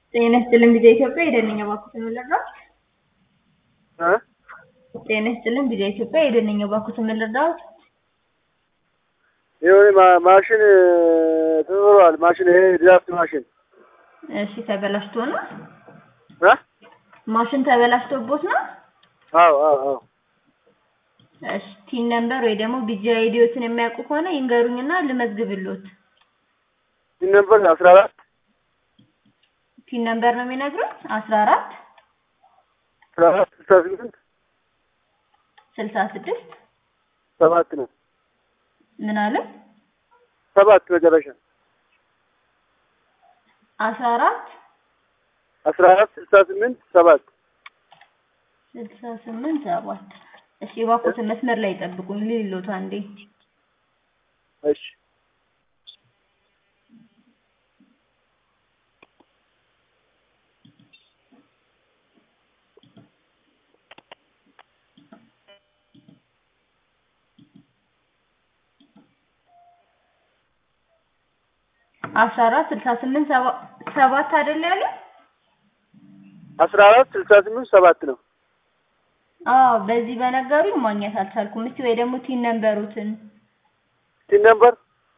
ጤና ይስጥልን ቪዛ ኢትዮጵያ የደንኛ ባኩት የምልርዳት እ ጤና ይስጥልን ቪዛ ኢትዮጵያ የደንኛ ባኩት የምልርዳት የሆነ ማ- ማሽን ተዘሯል። ማሽን ይሄ ድራፍት ማሽን እሺ ተበላሽቶ ነው እ ማሽን ተበላሽቶቦት ነው አዎ አዎ አዎ እሺ ቲን ነምበር ወይ ደግሞ ቢጂ አይዲዎትን የሚያውቁ ከሆነ ይንገሩኝና ልመዝግብሎት ይህ ነበር አስራ አራት ቲን ነምበር ነው የሚነግሩት አስራ አራት አስራ አራት ስልሳ ስምንት ስልሳ ስድስት ሰባት ነው ምን አለ ሰባት መጨረሻ አስራ አራት አስራ አራት ስልሳ ስምንት ሰባት ስልሳ ስምንት ሰባት እሺ እባክዎትን መስመር ላይ ጠብቁኝ ልልሎት አንዴ እሺ አስራ አራት ስልሳ ስምንት ሰባ- ሰባት አይደል ያለ አስራ አራት ስልሳ ስምንት ሰባት ነው አዎ በዚህ በነገሩኝ ማግኘት አልቻልኩም እስቲ ወይ ደግሞ ቲን ነምበሩትን ይህ ነበር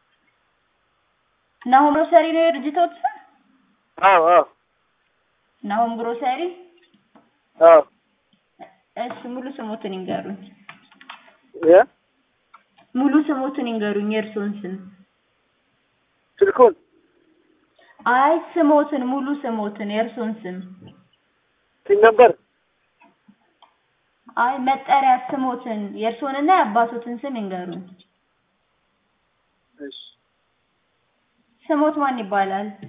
ናሆም ግሮሰሪ ነው የድርጅቶት ስም አዎ አዎ ናሆም ግሮሰሪ አዎ እሺ ሙሉ ስሞትን ይንገሩኝ የ ሙሉ ስሞትን ይንገሩኝ የእርስዎን ስም ስልኩን አይ ስሞትን ሙሉ ስሞትን የእርስዎን ስም ይህ ነበር አይ መጠሪያ ስሞትን የእርስዎንና የአባቶትን ስም ይንገሩኝ እሺ ስሞት ማን ይባላል